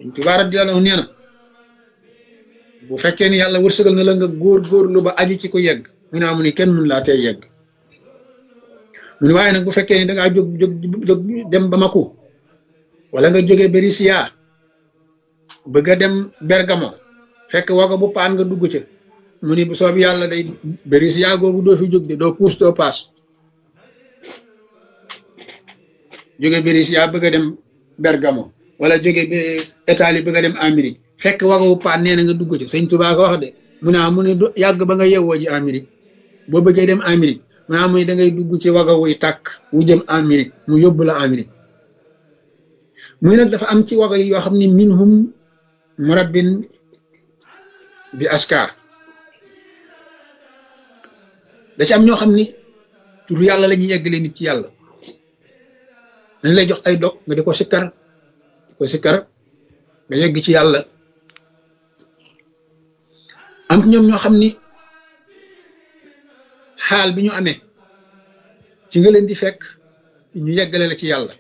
dañ Tuubaa radiyallaahu nee na bu fekkee ni yàlla wërsëgal na la nga góor góorlu ba aju ci ko yegg mu ne amu ni kenn mun laa tey yegg mu ne waaye nag bu fekkee ni dangaa jóg jóg jóg dem Bamako wala nga jóge Berisiya bëgg a dem Bergamo fekk wago bu paan nga dugg ca mu ni bu soob yàlla day Berisiya googu doo fi jóg de doo puus doo paas jóge Berisiya bëgg a dem Bergamo wala jóge ba Italie bëgg a dem Amérique fekk wago bu paan nee na nga dugg ca sëñ Tuubaa ko wax de mu ne mu ne yàgg ba nga yewwoo ji Amérique boo bëggee dem Amérique mu ne muy da ngay dugg ci wago wuy tàkk wu jëm Amérique mu yóbbu la Amérique muy nag dafa am ci wago yi yoo xam ne minhum murabbin bi askar da ci am ñoo xam ni tur yàlla la ñuy yeggale nit ci yàlla dañ lay jox ay dog nga di ko sikkar di ko sikkar nga yegg ci yàlla am ñoom ñoo xam ni xaal bi ñu amee ci nga leen di fekk ñu yeggale la ci yàlla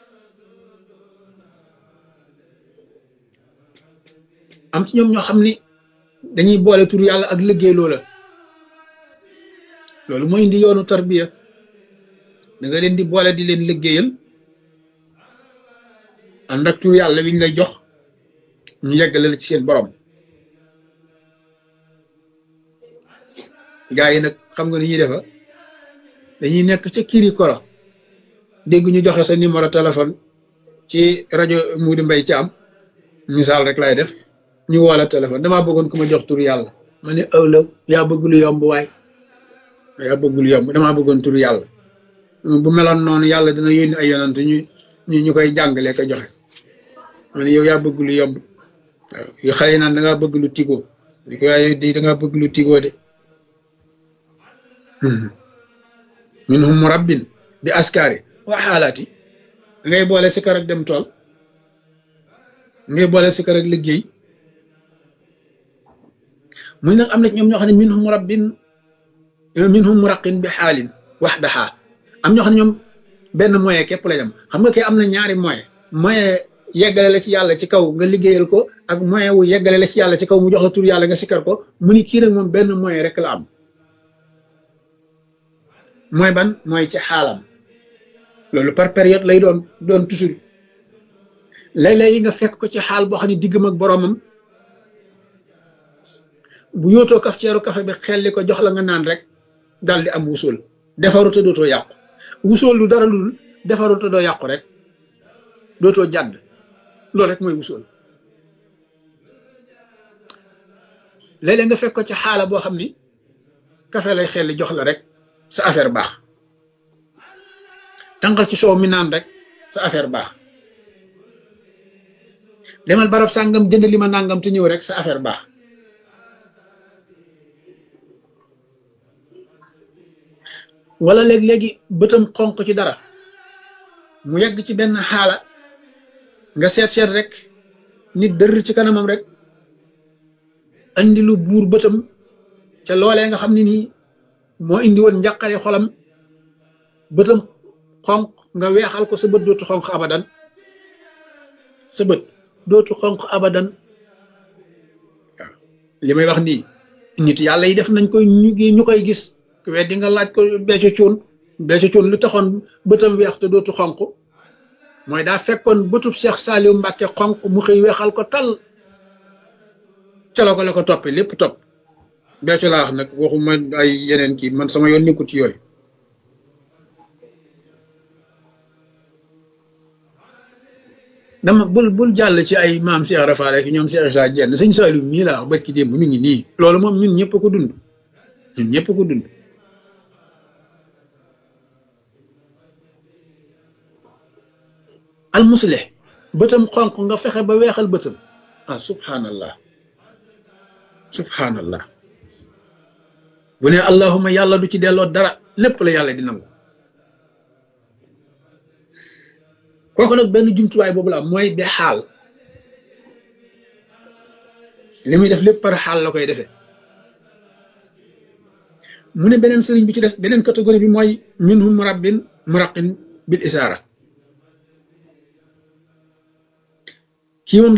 am ci ñoom ñoo xam ni dañuy boole tur yàlla ak liggéey loola loolu mooy indi yoonu tarbiya da nga leen di boole di leen liggéeyal ànd ak tur yàlla wiñ lay jox ñu yeggale la ci seen borom gaa yi nag xam nga ni ñuy defa dañuy nekk ca kiri koro dégg ñu joxe sa numéro téléphone ci rajo Moudi Mbaye ci am misaal rek lay def ñu woo la téléphone damaa bëggoon ku ma jox tur yàlla ma ne ëwlaw yaa bëgg lu yomb waay yaa bëgg lu yomb damaa bëggoon tur yàlla bu meloon noonu yàlla dina yónni ay yonant ñu ñu ñu koy jàngalee ko joxe ma ne yow yaa bëgg lu yomb waaw yu xale yi naan da ngaa bëgg lu tigoo di ko waaye di da ngaa bëgg lu tigoo de minhum murabbin bi askari wa xaalaati ngay boole si kar ak dem tool ngay boole si kar ak liggéey muy nag am na ñoom ñoo xam ne minhum murabbin minhum muraqin bi xaalin waxdaha am ñoo xam ne ñoom benn moyen képp lay dem xam nga kay am na ñaari moyen moyen yeggale la ci yàlla ci kaw nga liggéeyal ko ak moyen wu yeggale la ci yàlla ci kaw mu jox la tur yàlla nga sikkar ko mu ni kii nag moom benn moyen rek la am mooy ban mooy ci xaalam loolu par période lay doon doon toujours léeg-léeg yi nga fekk ko ci xaal boo xam ne diggam ak boroomam bu yootoo kaf ceeru kafe bi xelli ko jox la nga naan rek dal di am wusul defaru te dootoo yàqu wusul lu dara lul defaru te doo yàqu rek dootoo jàdd loolu rek mooy wusul léeg-léeg nga fekk ko ci xaala boo xam ni kafe lay xelli jox la rek sa affaire baax tànqal ci soow mi naan rek sa affaire baax demal barab sàngam jënd li ma nàngam te ñëw rek sa affaire baax wala léeg-léegi bëtam xonq ci dara mu yegg ci benn xaala nga seet seet rek nit dër ci kanamam rek andi lu buur bëtam ca loolee nga xam ne nii moo indi woon njàqare xolam bëtam xonq nga weexal ko sa bët dootu xonq abadan sa bët dootu xonq abadan waaw li may wax nii nit yàlla yi def nañ koy ñu ñu koy gis weddi nga laaj ko becco cuun becco cuun lu taxoon bëtam weex te dootu xonq mooy daa fekkoon bëtub Cheikh Saliou Mbacke xonq mu xëy weexal ko tal ca la ko la ko toppi lépp topp becco laa wax nag waxuma ay yeneen kii man sama yoon nekkul ci yooyu dama bul bul jàll ci ay maam Cheikh Rafa rek ñoom Cheikh Issa Diène sëñ Saliou mii laa wax barki démb mi ngi nii loolu moom ñun ñëpp ko dund ñun ñëpp ko dund almuslih bëtam xonq nga fexe ba weexal bëtam ah subhanallah subhanallah bu ne allahuma yàlla du ci delloo dara lépp la yàlla di nangu kooku nag benn jumtuwaay boobu la mooy bi xaal li muy def lépp par xaal la koy defee mu ne beneen sëriñ bi ci des beneen catégorie bi mooy minhum murabbin muraqin bil isaara kii moom